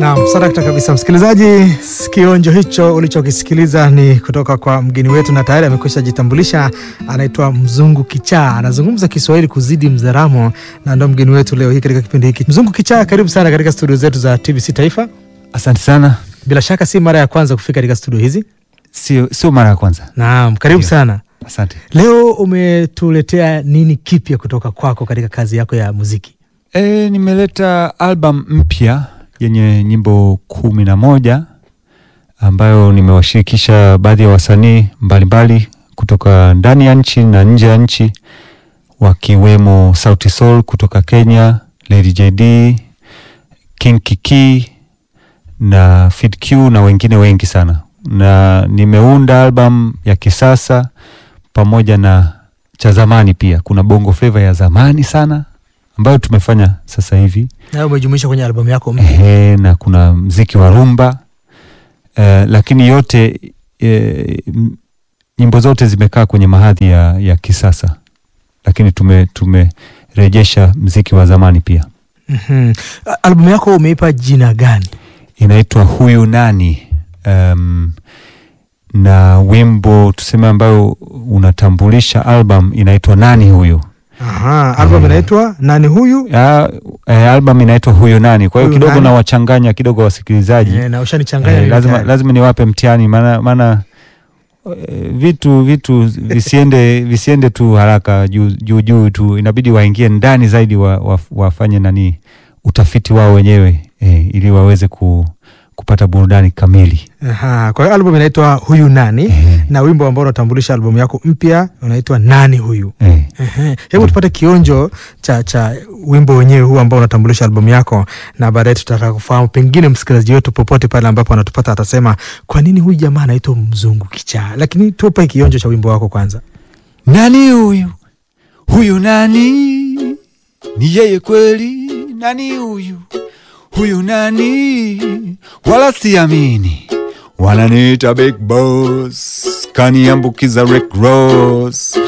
Naam, sadakta kabisa msikilizaji, kionjo hicho ulichokisikiliza ni kutoka kwa mgeni wetu, na tayari amekwisha jitambulisha. Anaitwa Mzungu Kichaa, anazungumza Kiswahili kuzidi Mzaramo, na ndo mgeni wetu leo hii katika kipindi hiki. Mzungu Kichaa, karibu sana katika studio zetu za TBC Taifa. Asante sana. Bila shaka si mara ya kwanza kufika katika studio hizi. Sio, sio mara ya kwanza. Naam, karibu Ndio. sana. Asante. Leo umetuletea nini kipya kutoka kwako katika kazi yako ya muziki? E, nimeleta album mpya yenye nyimbo kumi na moja ambayo nimewashirikisha baadhi ya wasanii mbalimbali kutoka ndani ya nchi na nje ya nchi wakiwemo Sauti Sol kutoka Kenya, Lady JD, King Kiki na Fid Q na wengine wengi sana, na nimeunda album ya kisasa pamoja na cha zamani pia. Kuna bongo flava ya zamani sana ambayo tumefanya sasa hivi Nayo umejumuisha kwenye albamu yako mpya. ehe, na kuna mziki wa rumba eh, lakini yote eh, m- nyimbo zote zimekaa kwenye mahadhi ya, ya kisasa, lakini tume tumerejesha mziki wa zamani pia. Mhm. A- Albamu yako umeipa jina gani? Inaitwa huyu nani, um, na wimbo tuseme ambayo unatambulisha album inaitwa nani huyu. Aha, albamu Eh. inaitwa nani huyu? Ya, eh, album inaitwa huyu nani. Kwa hiyo Huyu kidogo nani? nawachanganya kidogo wasikilizaji Eh, na ushanichanganya Eh, mimi lazima, tayari. lazima niwape mtihani maana maana eh, vitu vitu visiende visiende tu haraka juu juu juu tu, inabidi waingie ndani zaidi wa, wa, wafanye nani utafiti wao wenyewe eh, ili waweze ku, kupata burudani kamili Aha, kwa hiyo albamu inaitwa huyu nani eh, na wimbo ambao unatambulisha albamu yako mpya unaitwa nani huyu. eh. Ehe. Hebu tupate kionjo cha cha wimbo wenyewe huu ambao unatambulisha albamu yako, na baadaye tutataka kufahamu, pengine msikilizaji wetu popote pale ambapo anatupata atasema kwa nini huyu jamaa anaitwa Mzungu Kichaa. Lakini tupe kionjo cha wimbo wako kwanza. Nani huyu huyu nani? Ni yeye kweli? Nani huyu huyu nani? Wala siamini, wananiita big boss, kaniambukiza Rick Ross,